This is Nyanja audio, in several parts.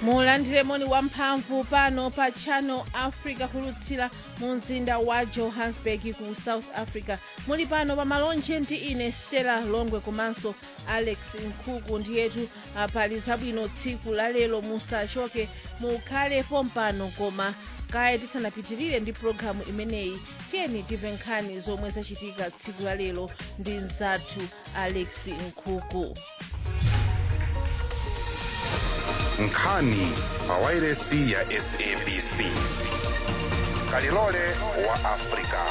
mulandire moni wamphamvu pano pa channel africa kulutsira mu mzinda wa johannesburg ku south africa muli pano pa malonje ndi ine stella longwe komanso alex nkhuku ndiyetu ah, pali zabwino tsiku la lero musachoke mukhale pompano koma kaya tisanapitirire ndi pologalamu imeneyi tiyeni timve nkhani zomwe zachitika tsiku la lero ndi mzathu alex nkhuku nkhani pawairesi ya sabc kalilole wa afrika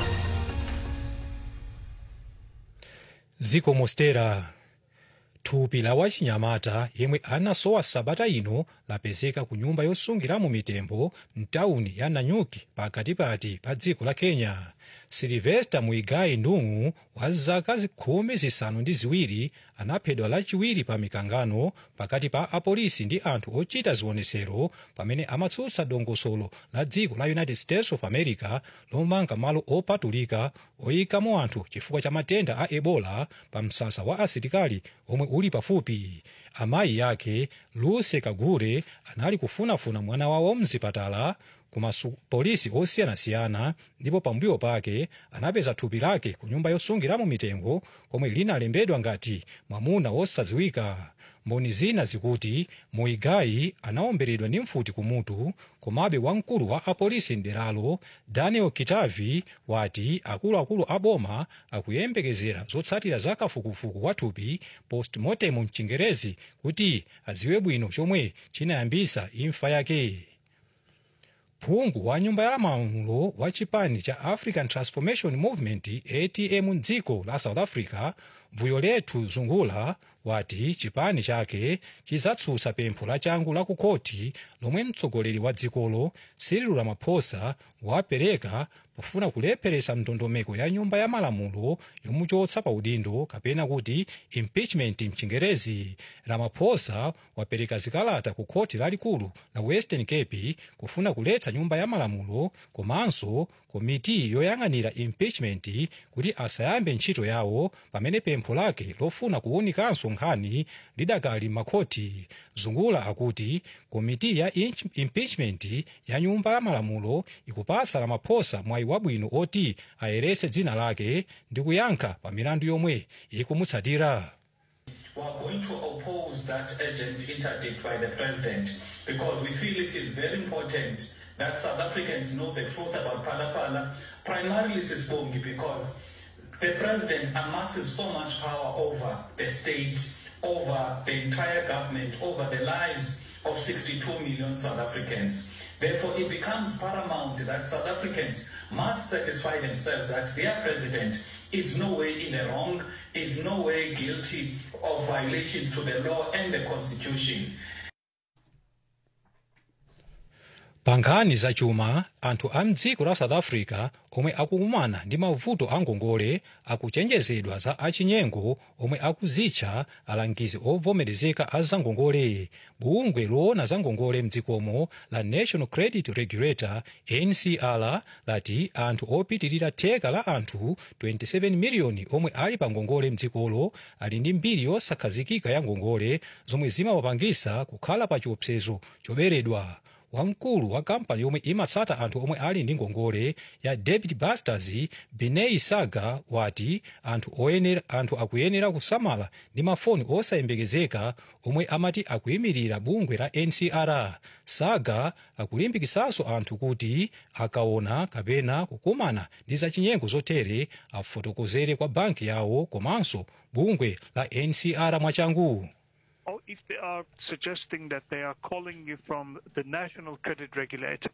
ziko mostera thupi la wachinyamata yemwe anasowa sabata ino lapezeka ku nyumba yosungiramo mitembo mtawuni ya nanyuki pakatipati pa dziko la kenya silivesta muigai ndung'u wa zaka khumi zisanu ndi ziwiri anaphedwa lachiwiri pa mikangano pakati pa apolisi ndi anthu ochita zionesero pamene amatsutsa dongosolo la dziko la united states of america lomanga malo opatulika oyikamo anthu chifukwa cha matenda a ebola pa msasa wa asilikali omwe uli pafupi amayi yake luce kagure anali kufunafuna mwana wawo mzipatala kuma polisi osiyanasiyana ndipo pambuyo pake anapeza thupi lake ku nyumba yosungiramo mitembo komwe linalembedwa ngati mwamuna wosadziwika mboni zina zikuti muigai anaomberedwa ndi mfuti kumutu komabe wamkulu wa apolisi mderalo daniel kitavi wati akuluakulu a boma akuyembekezera zotsatira za kafukufuku wa thupi postmortem mchingerezi kuti adziwe bwino chomwe chinayambisa imfa yake phungu wa nyumba ya malamulo wa chipani cha african transformation movement atm mdziko la south africa vuyolethu zungula wati chipani chake chizatsutsa pempho lachangu la ku khoti lomwe mtsogoleri wa dzikolo cyril ramaphosa wapereka pofuna kulepheresa ndondomeko ya nyumba ya malamulo yomuchotsa pa udindo kapena kuti impeachment mchingerezi ramaphosa wapereka zikalata ku khoti lalikulu la western cape kufuna kuletsa nyumba ya malamulo komanso komiti yoyang'anira impeachment kuti asayambe ntchito yawo pamene pempho lake lofuna kuwunikanso nkhani lidakali makhoti zungula akuti komiti ya inch- impeachment ya nyumba ya malamulo ikupatsa ramaphosa mwayi wabwino oti ayerese dzina lake ndi kuyankha pa milandu yomwe ikumutsatira We are going to oppose that urgent interdict by the president because we feel it is very important that South Africans know the truth about Palapala, primarily Sisbongi, because the president amasses so much power over the state, over the entire government, over the lives of 62 million South Africans. Therefore, it becomes paramount that South Africans must satisfy themselves that their president is no way in the wrong, is no way guilty of violations to the law and the constitution. pa nkhani zachuma anthu a mdziko la south africa omwe akukumana ndi mavuto a ngongole akuchenjezedwa za achinyengo omwe akuzitcha alangizi ovomerezeka a zangongole bungwe loona za ngongole mdzikomo la national credit regulator ncr lati anthu opitirira theka la anthu 27 miliyoni omwe ali pa ngongole mdzikolo ali ndi mbiri yosakhazikika ya ngongole zomwe zimawapangisa kukhala pa chiopsezo choberedwa wamkulu wa kampani yomwe imatsata anthu omwe ali ndi ngongole ya david busters benei saga wati anthu oyenera anthu akuyenera kusamala ndi mafoni osayembekezeka omwe amati akuyimirira bungwe la ncr saga akulimbikisanso anthu kuti akaona kapena kukumana ndi zachinyengo zotere afotokozere kwa banki yawo komanso bungwe la ncr mwachangu or if they are suggesting that they are calling you from the national credit regulator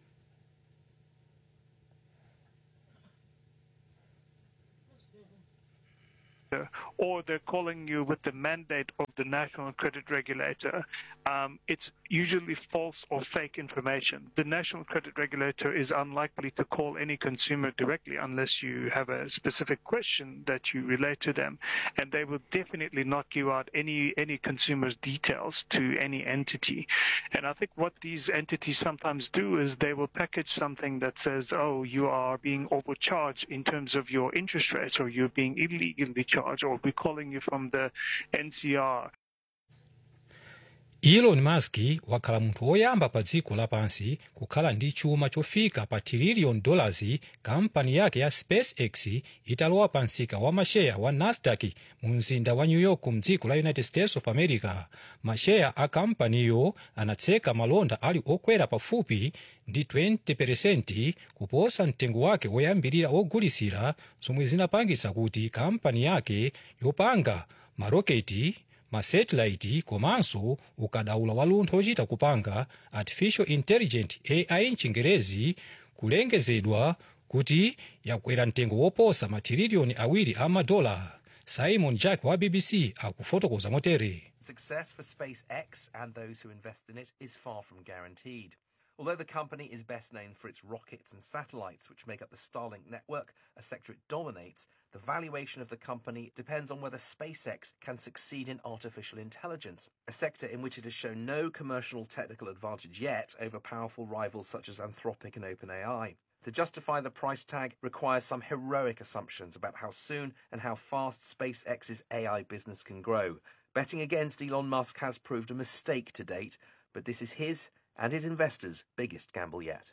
or they're calling you with the mandate of the national credit regulator, um, it's usually false or fake information. The national credit regulator is unlikely to call any consumer directly unless you have a specific question that you relate to them, and they will definitely not give out any any consumer's details to any entity. And I think what these entities sometimes do is they will package something that says, "Oh, you are being overcharged in terms of your interest rates, or you're being illegally charged, or we're calling you from the NCR." elon musk wakhala munthu woyamba pa dziko lapansi kukhala ndi chuma chofika pa trillion dollars kampani yake ya spacex italowa pa msika wa masheya wa nasdaq mu mzinda wa new york mdziko la united states of america masheya a kampaniyo anatseka malonda ali okwera pafupi ndi 20% kuposa mtengo wake woyambirira wogulisira zomwe zinapangitsa kuti kampani yake yopanga maroketi masetilaiti komanso ukadaulo wa lunthu ochita kupanga artificial intelligent ai mchingerezi kulengezedwa kuti yakwera mtengo woposa matirilioni awiri a madola simon jack wa bbc akufotokoza motere Success for SpaceX and those who invest in it is far from guaranteed. Although the company is best known for its rockets and satellites, which make up the Starlink network, a sector it dominates, the valuation of the company depends on whether SpaceX can succeed in artificial intelligence, a sector in which it has shown no commercial technical advantage yet over powerful rivals such as Anthropic and OpenAI. To justify the price tag requires some heroic assumptions about how soon and how fast SpaceX's AI business can grow. Betting against Elon Musk has proved a mistake to date, but this is his and his investors' biggest gamble yet.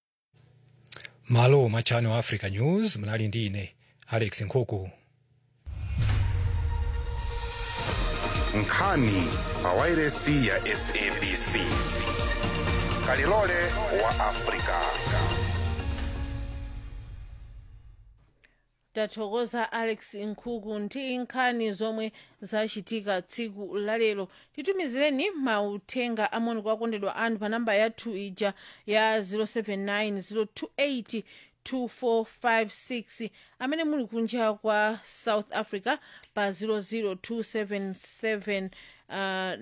malo mwa channel africa news mnali ndi ine alex nkhuku nkhani pa wairesi ya sabc kalilole wa afrika tathokoza alex nkhuku ndi nkhani zomwe zachitika tsiku lalero titumizireni mauthenga amoni kwa akondedwa anu pa namba yathu ija ya 079 028 2456 amene muli kunja kwa south africa pa 00277 uh,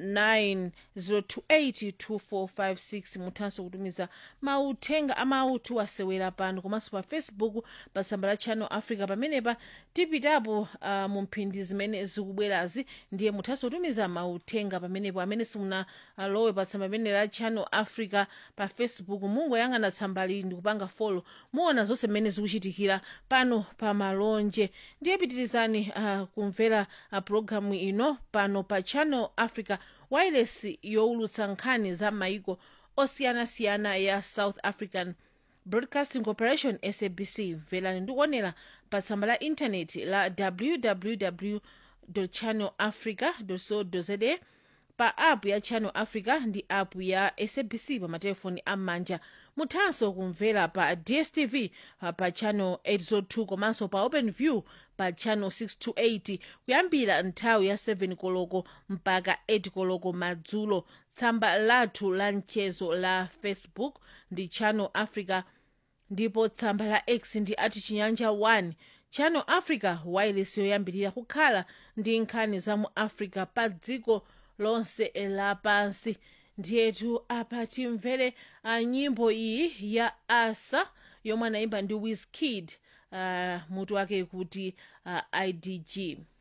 90282456 muthanso kutumiza mauthenga amautu asewera pano komanso pa facebook pa tsamba la channel africa pamenepa tipitapo uh, mu mphindi zimene zikubwerazi ndiye muthanso kutumiza mauthenga pamenepo amene simunalowe pa tsamba limene la channel africa pa facebook mungoyang'ana tsambali ndi kupanga folo muona zonse mmene zikuchitikira pano pa malonje ndiye pitirizani uh, kumvera uh, programu ino pano pa channel africa wireless yowulutsa nkhani za maiko osiyanasiyana ya south african broadcasting corporation sabc mverani ndikuonera pa tsamba la intaneti la www channel africa co za pa app ya channel africa ndi app ya sabc pa matelefoni am'manja muthanso kumvera pa dstv uh, pa channel 802 komanso pa open view pa channel 628 kuyambira nthawi ya 7 koloko mpaka 8 koloko madzulo tsamba lathu la mchezo la facebook ndi channel africa ndipo tsamba la x ndi ati chinyanja 1 channel africa wireless yoyambirira kukhala ndi nkhani za mu africa pa dziko lonse lapansi ndiyetu apa timvere uh, nyimbo iyi ya asa yomwe anayimba ndi wizkid uh, mutu wake kuti uh, idg